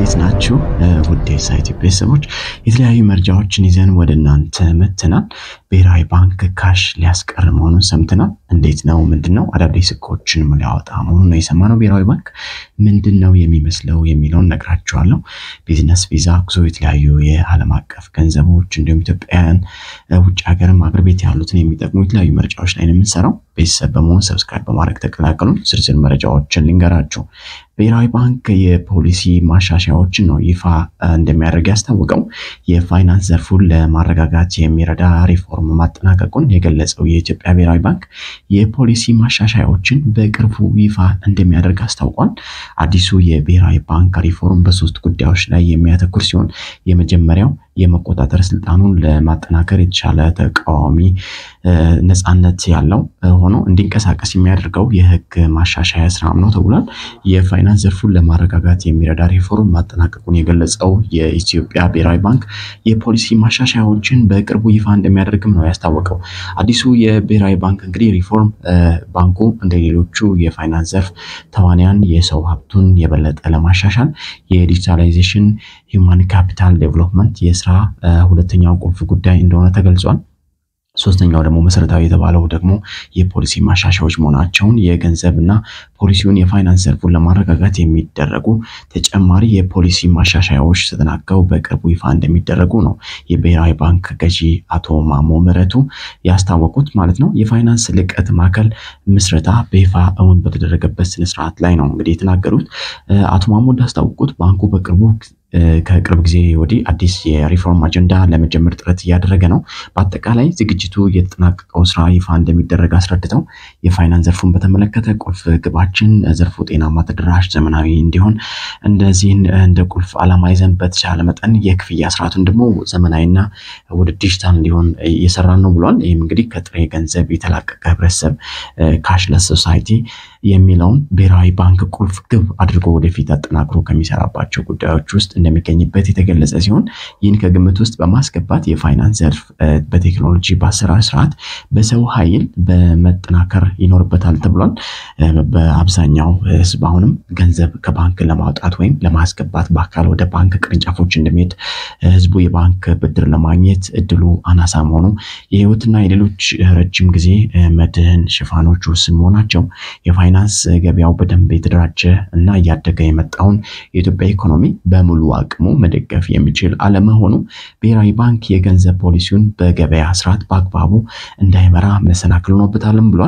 እንዴት ናችሁ? ውድ የሳይት ቤተሰቦች የተለያዩ መረጃዎችን ይዘን ወደ እናንተ መጥተናል። ብሔራዊ ባንክ ካሽ ሊያስቀር መሆኑን ሰምተናል። እንዴት ነው? ምንድን ነው? አዳዲስ ሕጎችን ሊያወጣ መሆኑን ነው የሰማነው። ብሔራዊ ባንክ ምንድን ነው የሚመስለው የሚለውን ነግራችኋለሁ። ቢዝነስ ቪዛ፣ ጉዞ፣ የተለያዩ የዓለም አቀፍ ገንዘቦች እንዲሁም ኢትዮጵያውያን ውጭ ሀገርም አገር ቤት ያሉትን የሚጠቅሙ የተለያዩ መረጃዎች ላይ ነው የምንሰራው። ቤተሰብ በመሆን ሰብስክራይብ በማድረግ ተቀላቀሉን። ዝርዝር መረጃዎችን ልንገራችሁ። ብሔራዊ ባንክ የፖሊሲ ማሻሻያዎችን ነው ይፋ እንደሚያደርግ ያስታወቀው። የፋይናንስ ዘርፉን ለማረጋጋት የሚረዳ ሪፎርም ማጠናቀቁን የገለጸው የኢትዮጵያ ብሔራዊ ባንክ የፖሊሲ ማሻሻያዎችን በቅርቡ ይፋ እንደሚያደርግ አስታውቋል። አዲሱ የብሔራዊ ባንክ ሪፎርም በሶስት ጉዳዮች ላይ የሚያተኩር ሲሆን የመጀመሪያው የመቆጣጠር ስልጣኑን ለማጠናከር የተሻለ ተቃዋሚ ነፃነት ያለው ሆኖ እንዲንቀሳቀስ የሚያደርገው የሕግ ማሻሻያ ስራም ነው ተብሏል። የፋይናንስ ዘርፉን ለማረጋጋት የሚረዳ ሪፎርም ማጠናቀቁን የገለጸው የኢትዮጵያ ብሔራዊ ባንክ የፖሊሲ ማሻሻያዎችን በቅርቡ ይፋ እንደሚያደርግም ነው ያስታወቀው። አዲሱ የብሔራዊ ባንክ እንግዲህ ሪፎርም ባንኩ እንደ ሌሎቹ የፋይናንስ ዘርፍ ተዋንያን የሰው ሀብቱን የበለጠ ለማሻሻል የዲጂታላይዜሽን ሂውማን ካፒታል ዴቨሎፕመንት የስራ ሁለተኛው ቁልፍ ጉዳይ እንደሆነ ተገልጿል። ሶስተኛው ደግሞ መሰረታዊ የተባለው ደግሞ የፖሊሲ ማሻሻያዎች መሆናቸውን የገንዘብ እና ፖሊሲውን የፋይናንስ ዘርፉን ለማረጋጋት የሚደረጉ ተጨማሪ የፖሊሲ ማሻሻያዎች ተጠናቀው በቅርቡ ይፋ እንደሚደረጉ ነው የብሔራዊ ባንክ ገዢ አቶ ማሞ ምህረቱ ያስታወቁት ማለት ነው። የፋይናንስ ልቀት ማዕከል ምስረታ በይፋ እውን በተደረገበት ስነስርዓት ላይ ነው እንግዲህ የተናገሩት አቶ ማሞ እንዳስታወቁት ባንኩ በቅርቡ ከቅርብ ጊዜ ወዲህ አዲስ የሪፎርም አጀንዳ ለመጀመር ጥረት እያደረገ ነው። በአጠቃላይ ዝግጅቱ የተጠናቀቀው ስራ ይፋ እንደሚደረግ አስረድተው የፋይናንስ ዘርፉን በተመለከተ ቁልፍ ግባችን ዘርፉ ጤናማ፣ ተደራሽ፣ ዘመናዊ እንዲሆን እንደዚህን እንደ ቁልፍ ዓላማ ይዘን በተቻለ መጠን የክፍያ ስርዓቱን ደግሞ ዘመናዊና ወደ ዲጂታል እንዲሆን እየሰራን ነው ብሏል። ይህም እንግዲህ ከጥሬ ገንዘብ የተላቀቀ ህብረተሰብ ካሽለስ ሶሳይቲ የሚለውን ብሔራዊ ባንክ ቁልፍ ግብ አድርጎ ወደፊት አጠናክሮ ከሚሰራባቸው ጉዳዮች ውስጥ እንደሚገኝበት የተገለጸ ሲሆን ይህን ከግምት ውስጥ በማስገባት የፋይናንስ ዘርፍ በቴክኖሎጂ በአሰራር ስርዓት በሰው ኃይል በመጠናከር ይኖርበታል ተብሏል። በአብዛኛው ህዝብ አሁንም ገንዘብ ከባንክ ለማውጣት ወይም ለማስገባት በአካል ወደ ባንክ ቅርንጫፎች እንደሚሄድ ህዝቡ የባንክ ብድር ለማግኘት እድሉ አናሳ መሆኑ የህይወትና የሌሎች ረጅም ጊዜ መድህን ሽፋኖች ውስን መሆናቸው የፋይናንስ ገበያው በደንብ የተደራጀ እና እያደገ የመጣውን የኢትዮጵያ ኢኮኖሚ በሙሉ አቅሙ መደገፍ የሚችል አለመሆኑ ብሔራዊ ባንክ የገንዘብ ፖሊሲውን በገበያ ስርዓት በአግባቡ እንዳይመራ መሰናክል ሆኖበታልም ብሏል።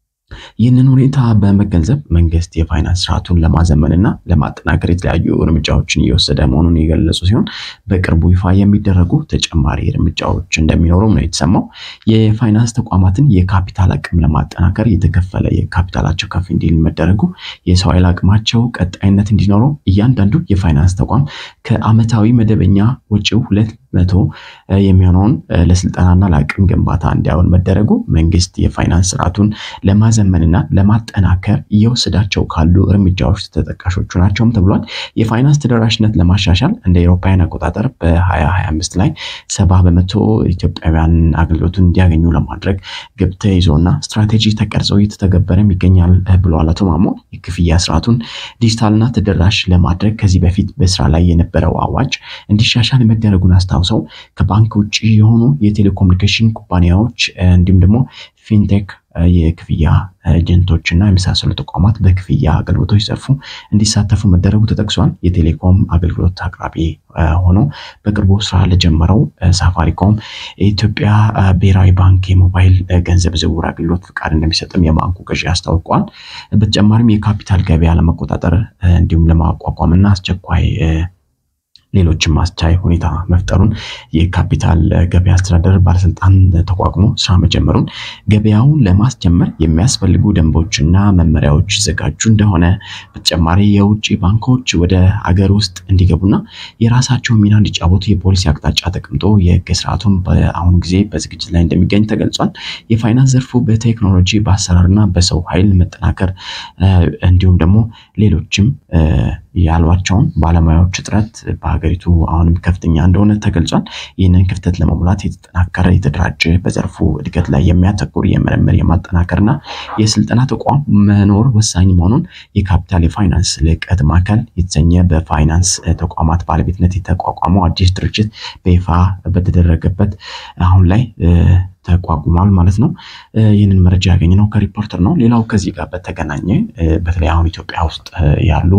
ይህንን ሁኔታ በመገንዘብ መንግስት የፋይናንስ ስርዓቱን ለማዘመንና ለማጠናከር የተለያዩ እርምጃዎችን እየወሰደ መሆኑን የገለጹ ሲሆን በቅርቡ ይፋ የሚደረጉ ተጨማሪ እርምጃዎች እንደሚኖሩም ነው የተሰማው። የፋይናንስ ተቋማትን የካፒታል አቅም ለማጠናከር የተከፈለ የካፒታላቸው ከፍ እንዲል መደረጉ፣ የሰው ኃይል አቅማቸው ቀጣይነት እንዲኖረው እያንዳንዱ የፋይናንስ ተቋም ከአመታዊ መደበኛ ወጪው ሁለት መቶ የሚሆነውን ለስልጠናና ለአቅም ግንባታ እንዲያውል መደረጉ መንግስት የፋይናንስ ስርዓቱን ለማዘመንና ለማጠናከር እየወሰዳቸው ካሉ እርምጃዎች ተጠቃሾቹ ናቸውም ተብሏል። የፋይናንስ ተደራሽነት ለማሻሻል እንደ አውሮፓውያን አቆጣጠር በ2025 ላይ ሰባ በመቶ ኢትዮጵያውያን አገልግሎቱን እንዲያገኙ ለማድረግ ግብ ተይዞና ስትራቴጂ ተቀርጾ እየተተገበረም ይገኛል ብለዋል አቶ ማሞ። የክፍያ ስርዓቱን ዲጂታልና ተደራሽ ለማድረግ ከዚህ በፊት በስራ ላይ የነበረው አዋጅ እንዲሻሻል መደረጉን አስታውሰው ከባንክ ውጭ የሆኑ የቴሌኮሙኒኬሽን ኩባንያዎች እንዲሁም ደግሞ ፊንቴክ የክፍያ ኤጀንቶች እና የመሳሰሉ ተቋማት በክፍያ አገልግሎቶች ዘርፉ እንዲሳተፉ መደረጉ ተጠቅሷል። የቴሌኮም አገልግሎት አቅራቢ ሆኖ በቅርቡ ስራ ለጀመረው ሳፋሪኮም የኢትዮጵያ ብሔራዊ ባንክ የሞባይል ገንዘብ ዝውውር አገልግሎት ፍቃድ እንደሚሰጥም የባንኩ ገዢ አስታውቋል። በተጨማሪም የካፒታል ገበያ ለመቆጣጠር እንዲሁም ለማቋቋም እና አስቸኳይ ሌሎችም አስቻይ ሁኔታ መፍጠሩን የካፒታል ገበያ አስተዳደር ባለስልጣን ተቋቁሞ ስራ መጀመሩን ገበያውን ለማስጀመር የሚያስፈልጉ ደንቦችና መመሪያዎች ይዘጋጁ እንደሆነ በተጨማሪ የውጭ ባንኮች ወደ አገር ውስጥ እንዲገቡና የራሳቸውን ሚና እንዲጫወቱ የፖሊሲ አቅጣጫ ተቀምጦ የህግ ስርዓቱን በአሁኑ ጊዜ በዝግጅት ላይ እንደሚገኝ ተገልጿል። የፋይናንስ ዘርፉ በቴክኖሎጂ በአሰራርና በሰው ኃይል መጠናከር እንዲሁም ደግሞ ሌሎችም ያሏቸውን ባለሙያዎች እጥረት በሀገሪቱ አሁንም ከፍተኛ እንደሆነ ተገልጿል። ይህንን ክፍተት ለመሙላት የተጠናከረ የተደራጀ በዘርፉ እድገት ላይ የሚያተኩር የምርምር የማጠናከርና የስልጠና ተቋም መኖር ወሳኝ መሆኑን የካፒታል የፋይናንስ ልዕቀት ማዕከል የተሰኘ በፋይናንስ ተቋማት ባለቤትነት የተቋቋመው አዲስ ድርጅት በይፋ በተደረገበት አሁን ላይ ተቋቁሟል ማለት ነው። ይህንን መረጃ ያገኘነው ከሪፖርተር ነው። ሌላው ከዚህ ጋር በተገናኘ በተለይ አሁን ኢትዮጵያ ውስጥ ያሉ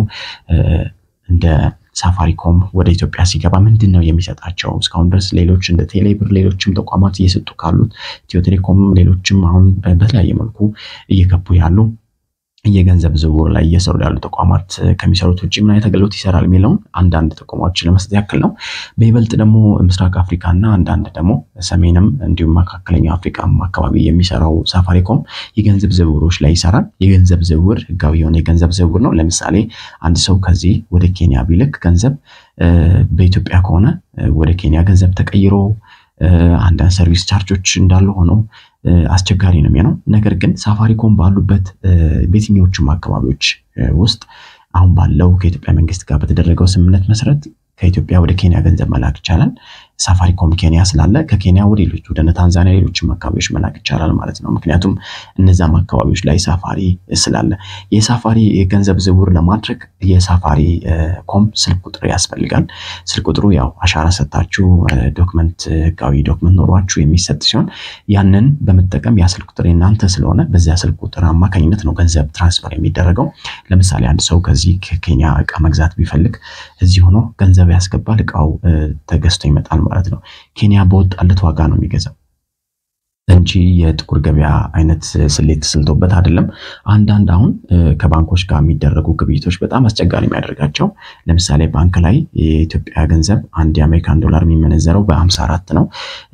እንደ ሳፋሪኮም ወደ ኢትዮጵያ ሲገባ ምንድን ነው የሚሰጣቸው? እስካሁን ድረስ ሌሎች እንደ ቴሌብር ሌሎችም ተቋማት እየሰጡ ካሉት ኢትዮ ቴሌኮም ሌሎችም አሁን በተለያየ መልኩ እየገቡ ያሉ የገንዘብ ዝውውር ላይ እየሰሩ ያሉ ተቋማት ከሚሰሩት ውጭ ምን አይነት አገልግሎት ይሰራል የሚለውን አንዳንድ ተቋማዎችን ለመስጠት ያክል ነው። በይበልጥ ደግሞ ምስራቅ አፍሪካ እና አንዳንድ ደግሞ ሰሜንም እንዲሁም መካከለኛው አፍሪካም አካባቢ የሚሰራው ሳፋሪኮም የገንዘብ ዝውውሮች ላይ ይሰራል። የገንዘብ ዝውውር ህጋዊ የሆነ የገንዘብ ዝውውር ነው። ለምሳሌ አንድ ሰው ከዚህ ወደ ኬንያ ቢልክ ገንዘብ በኢትዮጵያ ከሆነ ወደ ኬንያ ገንዘብ ተቀይሮ አንዳንድ ሰርቪስ ቻርጆች እንዳሉ ሆነው አስቸጋሪ ነው የሚሆነው። ነገር ግን ሳፋሪኮም ባሉበት በየትኞቹም አካባቢዎች ውስጥ አሁን ባለው ከኢትዮጵያ መንግስት ጋር በተደረገው ስምምነት መሰረት ከኢትዮጵያ ወደ ኬንያ ገንዘብ መላክ ይቻላል። ሳፋሪኮም ኬንያ ስላለ ከኬንያ ወደ ሌሎች ወደ ታንዛኒያ፣ ሌሎችም አካባቢዎች መላክ ይቻላል ማለት ነው። ምክንያቱም እነዛም አካባቢዎች ላይ ሳፋሪ ስላለ የሳፋሪ የገንዘብ ዝውውር ለማድረግ የሳፋሪ ኮም ስልክ ቁጥር ያስፈልጋል። ስልክ ቁጥሩ ያው አሻራ ሰጥታችሁ ዶክመንት ህጋዊ ዶክመንት ኖሯችሁ የሚሰጥ ሲሆን ያንን በመጠቀም ያ ስልክ ቁጥር የናንተ ስለሆነ በዚያ ስልክ ቁጥር አማካኝነት ነው ገንዘብ ትራንስፈር የሚደረገው። ለምሳሌ አንድ ሰው ከዚህ ከኬንያ እቃ መግዛት ቢፈልግ እዚህ ሆኖ ገንዘብ ያስገባል፣ እቃው ተገዝቶ ይመጣል ማለት ነው። ኬንያ በወጣለት ዋጋ ነው የሚገዛው እንጂ የጥቁር ገበያ አይነት ስሌት ተስልቶበት አይደለም። አንዳንድ አሁን ከባንኮች ጋር የሚደረጉ ግብይቶች በጣም አስቸጋሪ የሚያደርጋቸው ለምሳሌ ባንክ ላይ የኢትዮጵያ ገንዘብ አንድ የአሜሪካን ዶላር የሚመነዘረው በአምሳ አራት ነው።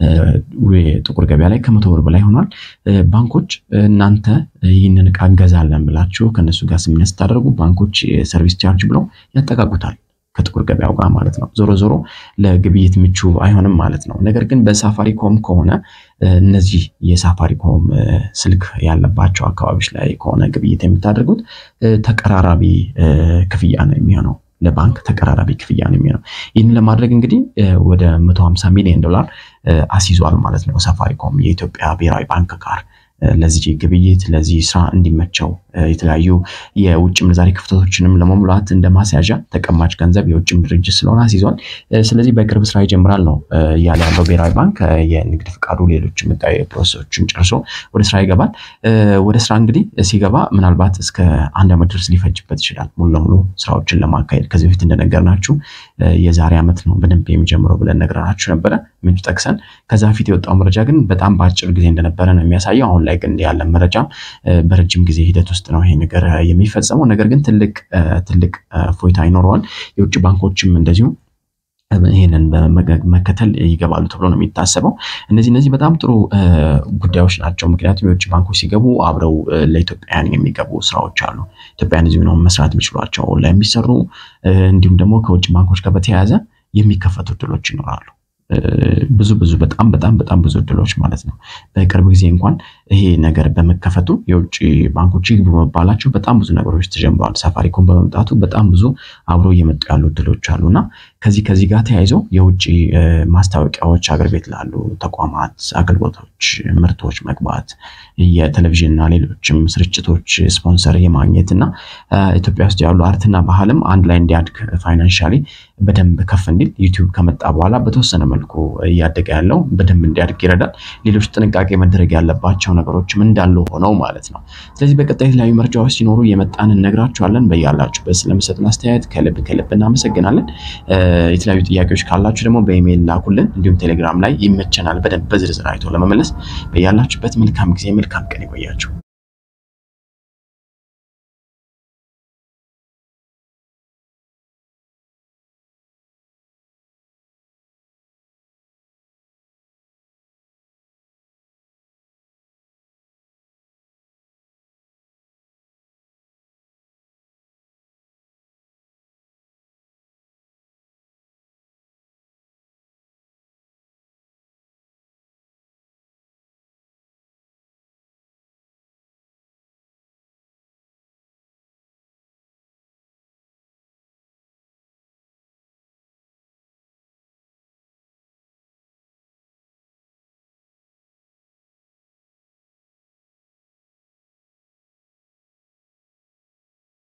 ጥቁር ገበያ ላይ ከመቶ ብር በላይ ሆኗል። ባንኮች እናንተ ይህንን እቃ እንገዛለን ብላችሁ ከእነሱ ጋር ስምምነት ስታደርጉ ባንኮች የሰርቪስ ቻርጅ ብለው ያጠቃቁታል ከጥቁር ገበያው ጋር ማለት ነው። ዞሮ ዞሮ ለግብይት ምቹ አይሆንም ማለት ነው። ነገር ግን በሳፋሪኮም ከሆነ እነዚህ የሳፋሪኮም ስልክ ያለባቸው አካባቢዎች ላይ ከሆነ ግብይት የምታደርጉት ተቀራራቢ ክፍያ ነው የሚሆነው ለባንክ ተቀራራቢ ክፍያ ነው የሚሆነው። ይህንን ለማድረግ እንግዲህ ወደ 150 ሚሊዮን ዶላር አስይዟል ማለት ነው ሳፋሪኮም የኢትዮጵያ ብሔራዊ ባንክ ጋር ለዚህ ግብይት ለዚህ ስራ እንዲመቸው የተለያዩ የውጭ ምንዛሬ ክፍተቶችንም ለመሙላት እንደ ማስያዣ ተቀማጭ ገንዘብ የውጭም ድርጅት ስለሆነ አስይዟል። ስለዚህ በቅርብ ስራ ይጀምራል ነው እያለ ያለው ብሔራዊ ባንክ የንግድ ፍቃዱ፣ ሌሎች ህጋዊ ፕሮሰሶችን ጨርሶ ወደ ስራ ይገባል። ወደ ስራ እንግዲህ ሲገባ ምናልባት እስከ አንድ ዓመት ድረስ ሊፈጅበት ይችላል ሙሉ ለሙሉ ስራዎችን ለማካሄድ። ከዚህ በፊት እንደነገርናችሁ የዛሬ ዓመት ነው በደንብ የሚጀምረው ብለን ነግረናችሁ ነበረ ምንጭ ጠቅሰን። ከዛ በፊት የወጣው መረጃ ግን በጣም በአጭር ጊዜ እንደነበረ ነው የሚያሳየው። አሁን ላይ ግን ያለ መረጃ በረጅም ጊዜ ሂደት ውስጥ ነው ይሄ ነገር የሚፈጸመው። ነገር ግን ትልቅ ትልቅ ፎይታ ይኖረዋል። የውጭ ባንኮችም እንደዚሁ ይህንን በመከተል ይገባሉ ተብሎ ነው የሚታሰበው። እነዚህ እነዚህ በጣም ጥሩ ጉዳዮች ናቸው። ምክንያቱም የውጭ ባንኮች ሲገቡ አብረው ለኢትዮጵያውያን የሚገቡ ስራዎች አሉ። ኢትዮጵያውያን እዚሁ ነው መስራት የሚችሏቸው ላይ የሚሰሩ እንዲሁም ደግሞ ከውጭ ባንኮች ጋር በተያያዘ የሚከፈቱ እድሎች ይኖራሉ። ብዙ ብዙ በጣም በጣም በጣም ብዙ እድሎች ማለት ነው። በቅርብ ጊዜ እንኳን ይሄ ነገር በመከፈቱ የውጭ ባንኮች ይግቡ በመባላቸው በጣም ብዙ ነገሮች ተጀምረዋል። ሳፋሪኮም በመምጣቱ በጣም ብዙ አብሮ እየመጡ ያሉ እድሎች አሉ እና ከዚህ ከዚህ ጋር ተያይዞ የውጭ ማስታወቂያዎች አገር ቤት ላሉ ተቋማት፣ አገልግሎቶች፣ ምርቶች መግባት የቴሌቪዥን እና ሌሎችም ስርጭቶች ስፖንሰር የማግኘት እና ኢትዮጵያ ውስጥ ያሉ አርትና ባህልም አንድ ላይ እንዲያድግ ፋይናንሻሊ በደንብ ከፍ እንዲል ዩቲዩብ ከመጣ በኋላ በተወሰነ መልኩ እያደገ ያለው በደንብ እንዲያድግ ይረዳል። ሌሎች ጥንቃቄ መደረግ ያለባቸው ነገሮችም እንዳሉ ሆነው ማለት ነው። ስለዚህ በቀጣይ የተለያዩ መረጃዎች ሲኖሩ የመጣን እነግራችኋለን። በያላችሁበት ስለምሰጡን አስተያየት ከልብ ከልብ እናመሰግናለን። የተለያዩ ጥያቄዎች ካላችሁ ደግሞ በኢሜይል ላኩልን። እንዲሁም ቴሌግራም ላይ ይመቸናል በደንብ በዝርዝር አይቶ ለመመለስ። በያላችሁበት መልካም ጊዜ መልካም ቀን ይቆያችሁ።